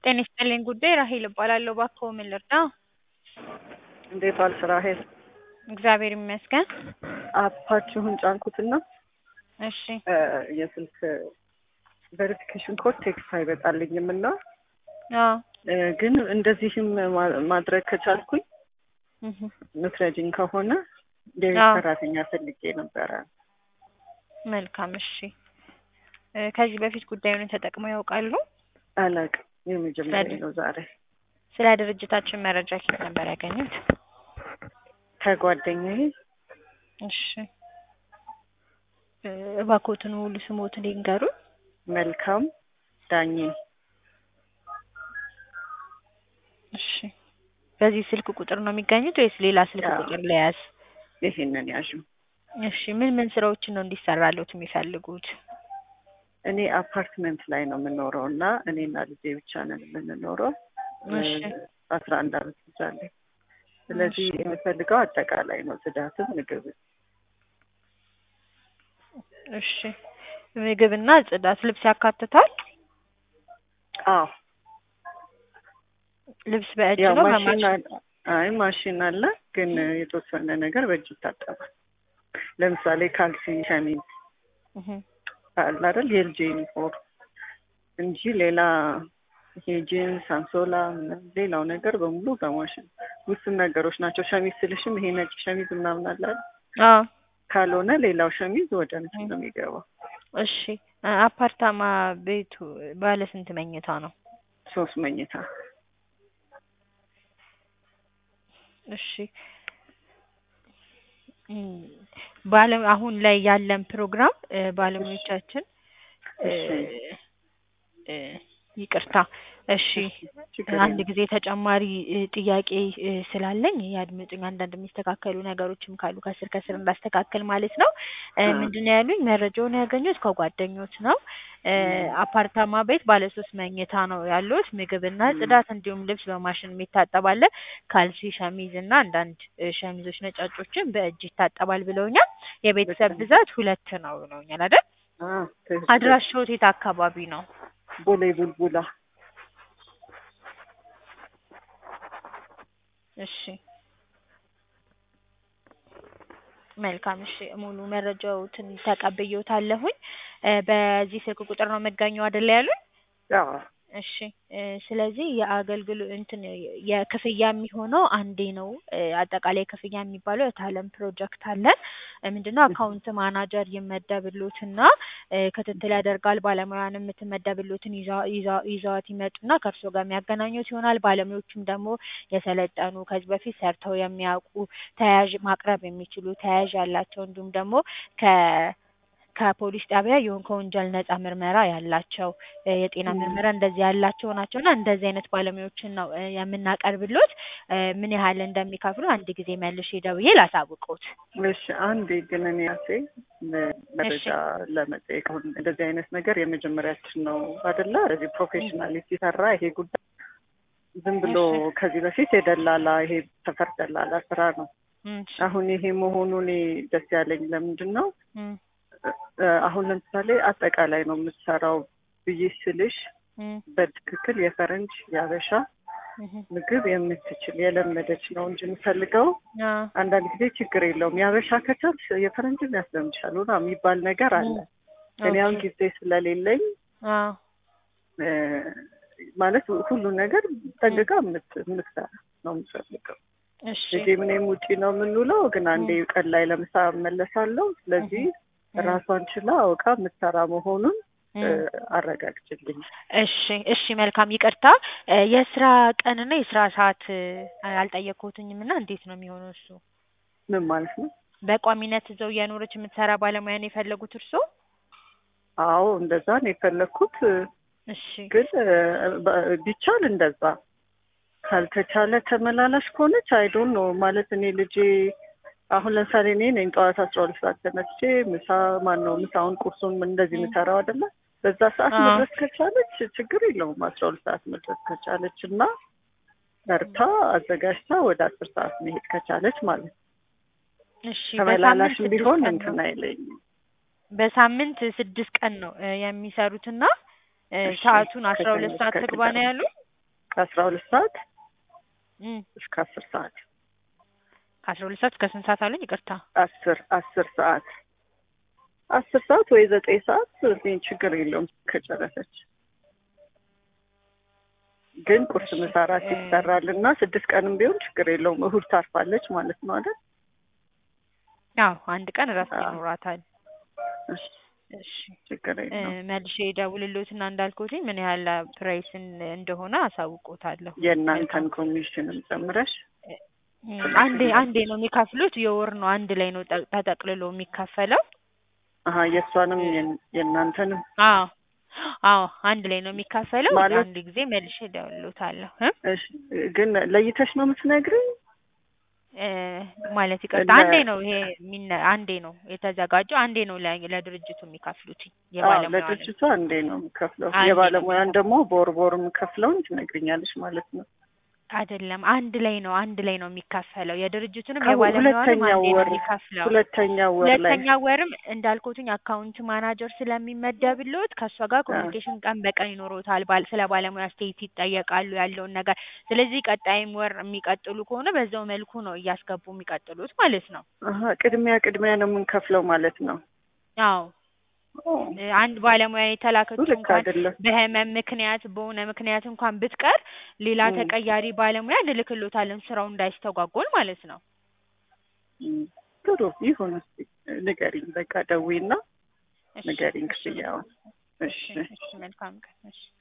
ጤና ይስጥልኝ ጉዳይ ራሄል እባላለሁ። እባክዎ ምን ልርዳ? እንዴት ዋልሽ ራሄል? እግዚአብሔር ይመስገን። አፓችሁን ጫንኩትና እሺ እ የስልክ ቬሪፊኬሽን ኮድ ቴክስት አይመጣልኝም እና አዎ እ ግን እንደዚህም ማ- ማድረግ ከቻልኩኝ እህ ምትረጂኝ ከሆነ የቤት አዎ። ሰራተኛ ፈልጌ ነበረ። መልካም እሺ። እ ከዚህ በፊት ጉዳዩን ተጠቅመው ያውቃሉ? አላቅም የመጀመሪያ ነው ዛሬ ስለ ድርጅታችን መረጃ ከየት ነበር ያገኙት? ከጓደኛዬ እሺ እ እባክዎትን ሙሉ ስሞትን ይንገሩን? መልካም ዳኜ እሺ በዚህ ስልክ ቁጥር ነው የሚገኙት ወይስ ሌላ ስልክ አዎ። ቁጥር ለያዝ? ይሄንን ያዥ። እሺ ምን ምን ስራዎችን ነው እንዲሰራልዎት የሚፈልጉት? እኔ አፓርትመንት ላይ ነው የምኖረው እና እኔና ልጄ ብቻ ነን የምንኖረው። እሺ አስራ አንድ አመት ልጅ አለኝ። ስለዚህ የምፈልገው አጠቃላይ ነው፣ ጽዳትም ምግብ እሺ ምግብና ጽዳት፣ ልብስ ያካትታል? አዎ ልብስ በእጅ ያው ነው ማሽን በማሽን? አለ። አይ ማሽን አለ፣ ግን የተወሰነ ነገር በእጅ ይታጠባል። ለምሳሌ ካልሲ፣ ሸሚዝ እህ አለ አይደል የልጅ ዩኒፎርም እንጂ ሌላ ይሄ ጂንስ፣ አንሶላ ምናምን ሌላው ነገር በሙሉ በማሽን ውስን ነገሮች ናቸው። ሸሚዝ ስልሽም ይሄ ነጭ ሸሚዝ ምናምን አለ አይደል? አዎ ካልሆነ ሌላው ሸሚዝ ወደ እንትን ነው የሚገባው። እሺ እ አፓርታማ ቤቱ ባለ ስንት መኝታ ነው? ሶስት መኝታ እሺ እም ባለ አሁን ላይ ያለን ፕሮግራም እ ባለሙያዎቻችን እ እሺ። እ ይቅርታ እሺ ችግር አንድ የለም። ጊዜ ተጨማሪ እ ጥያቄ እ ስላለኝ ያድምጡኝ። አንዳንድ የሚስተካከሉ ነገሮችም ካሉ ከስር ከስር እንዳስተካከል ማለት ነው። እ አዎ። ምንድን ነው ያሉኝ? መረጃውን ያገኙት ከጓደኞች ነው። እ አፓርታማ ቤት ባለ ሶስት መኝታ ነው ያሉት። ምግብና ም። ጽዳት እንዲሁም ልብስ በማሽን የሚታጠብ አለ። ካልሲ፣ ሸሚዝ እና አንዳንድ እ ሸሚዞች ነጫጮችን በእጅ ይታጠባል ብለውኛል። የቤተሰብ ልክ ነው። ብዛት ሁለት ነው ብለውኛል አይደል? አዎ ትክክል። አድራሻዎት የት አካባቢ ነው? ቦሌ ቡልቡላ እሺ መልካም እሺ ሙሉ መረጃዎትን ተቀብዬዎታለሁኝ። እ በዚህ ስልክ ቁጥር ነው የምገኘው አይደል ያሉኝ? አዎ እሺ እ ስለዚህ የአገልግሎ እንትን የክፍያ የሚሆነው አንዴ ነው። እ አጠቃላይ ክፍያ የሚባለው የታለም ፕሮጀክት አለን። እ ምንድነው አካውንት ማናጀር ይመደብልዎትና እ ክትትል ያደርጋል። ባለሙያን የምትመደብልዎትን ይዛ ይዛ ይዘዋት ይመጡና ከእርስዎ ጋር የሚያገናኙት ይሆናል። ባለሙያዎቹም ደግሞ የሰለጠኑ ከዚህ በፊት ሰርተው የሚያውቁ ተያያዥ ማቅረብ የሚችሉ ተያያዥ ያላቸው እንዲሁም ደግሞ ከ ከፖሊስ ጣቢያ ይሁን ከወንጀል ነጻ ምርመራ ያላቸው እ የጤና ም። ምርመራ እንደዚህ ያላቸው ናቸው እና እንደዚህ አይነት ባለሙያዎችን ነው እ የምናቀርብልዎት። እ ምን ያህል እንደሚከፍሉ አንድ ጊዜ መልሼ ደውዬ ላሳውቅዎት። እሺ አንዴ ግን እኔ ራሴ ም- መረጃ ለመጠየቅ አሁን እንደዚህ አይነት ነገር የመጀመሪያችን ነው አይደለ? እዚህ ፕሮፌሽናሊ ሲሰራ ይሄ ጉዳይ ዝም ብሎ እሺ ከዚህ በፊት የደላላ ይሄ ሰፈር ደላላ ስራ ነው። እም እሺ አሁን ይሄ መሆኑ እኔ ደስ ያለኝ ለምንድን ነው እም እ አሁን ለምሳሌ አጠቃላይ ነው የምትሰራው ብዬ ስልሽ እም በትክክል የፈረንጅ የአበሻ እህ ምግብ የምትችል የለመደች ነው እንጂ የምፈልገው አዎ አንዳንድ ጊዜ ችግር የለውም የአበሻ ከቻልሽ የፈረንጅን ያስለምድሻል ሆና የሚባል ነገር አለ። እኔ አሁን ኦኬ ጊዜ ስለሌለኝ አዎ እ ማለት ሁሉን ነገር ጠንቅቃ የምት- የምትሰራ ነው የምፈልገው። እሺ ልጄ ምንም ውጪ ነው የምንውለው፣ ግን አንዴ ቀን ላይ ለምሳ እመለሳለሁ። ስለዚህ እም ራሷን ችላ አውቃ የምትሰራ መሆኑን እ እም አረጋግጭልኝ። እሺ እሺ መልካም ይቅርታ እ የስራ ቀንና የስራ ሰዓት እ አልጠየቅኩትኝም እና እንዴት ነው የሚሆነው እሱ? ምን ማለት ነው? በቋሚነት እዛው እየኖረች የምትሰራ ባለሙያ ነው የፈለጉት እርስዎ? አዎ እንደዛ ነው የፈለግኩት። እሺ ግን እ በ- ቢቻል እንደዛ ካልተቻለ ተመላላሽ ከሆነች አይዶን ነው ማለት እኔ ልጄ አሁን ለምሳሌ እኔ ነኝ ጠዋት አስራ ሁለት ሰዓት ተነስቼ ምሳ ማን ነው ምሳውን ቁርሱን እንደዚህ እም የምሰራው አይደለ? በዛ ሰዓት አዎ መድረስ ከቻለች ችግር የለውም። አስራ ሁለት ሰዓት መድረስ ከቻለች እና ሰርታ አዘጋጅታ ወደ አስር ሰዓት መሄድ ከቻለች ማለት ነው። እሺ ተመላላሽ በሳምንት ስድስት ቢሆን ቀን እንትን ነው አይለኝም። በሳምንት ስድስት ቀን ነው እ የሚሰሩትና እ እሺ ሰዓቱን አስራ ከሰኞ ሁለት ሰዓት እስከ ትግባ ነው ቅዳሜ ያሉኝ? ከአስራ ሁለት ሰዓት እም እስከ አስር ሰዓት ከአስራ ሁለት ሰዓት እስከ ስንት ሰዓት አሉኝ? ይቅርታ አስር አስር ሰዓት አስር ሰዓት ወይ ዘጠኝ ሰዓት እኔ ችግር የለውም ከጨረሰች። ግን ቁርስ ምሳ እራት ይሰራል እና ስድስት ቀንም ቢሆን ችግር የለውም። እሁድ ታርፋለች ማለት ነው አይደል? አዎ አንድ ቀን እረፍት አዎ። ይኖራታል። እሺ እሺ ችግር እ የለውም። መልሼ ደውልልዎትና እንዳልኩትኝ ምን ያህል ፕራይስን እንደሆነ አሳውቆታለሁ። የእናንተን ኮሚሽንም ጨምረሽ እም አንዴ አንዴ ነው የሚከፍሉት። የወር ነው አንድ ላይ ነው ጠ- ተጠቅልሎ የሚከፈለው። አሀ የእሷንም የን- የእናንተንም አዎ አዎ አንድ ላይ ነው የሚከፈለው። ማለት- አንድ ጊዜ መልሼ እደውልልዎታለሁ እ እሺ ግን ለይተሽ ነው የምትነግሪኝ? እ ማለት ይቅርታ ለ- አንዴ ነው ይሄ የሚነ- አንዴ ነው የተዘጋጀው። አንዴ ነው ለ- ለድርጅቱ የሚከፍሉት አዎ የባለሙያ ለድርጅቷ አንዴ ነው የምከፍለው። አንዴ ነው የባለሙያን ደግሞ በወር በወር የምከፍለውን ትነግሪኛለሽ ማለት ነው። አይደለም አንድ ላይ ነው አንድ ላይ ነው የሚከፈለው። የድርጅቱንም ከሁ- የባለሙያንም ሁለተኛው አንዴ ነው ወር የሚከፍለው። ሁለተኛው ወር ላይ ሁለተኛ ወርም እንዳልኩትኝ አካውንት ማናጀር ስለሚመደብልዎት ከእሷ ጋር ኮሚኒኬሽን ቀን በቀን ይኖሮታል። ባል ስለ ባለሙያ አስተያየት ይጠየቃሉ ያለውን ነገር። ስለዚህ ቀጣይም ወር የሚቀጥሉ ከሆነ በዛው መልኩ ነው እያስገቡ የሚቀጥሉት ማለት ነው። አሀ ቅድሚያ ቅድሚያ ነው የምንከፍለው ማለት ነው። አዎ ኦ፣ እ አንድ ባለሙያ እሱ የተላከችው ልክ እንኳን አይደለም። በህመም ምክንያት በሆነ ምክንያት እንኳን ብትቀር ሌላ ም። ተቀያሪ ባለሙያ እንልክሎታለን ስራው እንዳይስተጓጎል ማለት ነው። እም፣ ጥሩ ይሁን። እስኪ ንገሪኝ፣ በቃ ደዊና እሺ ንገሪኝ እሺ ክፍያውን። እሺ እሺ እሺ መልካም ቀን እሺ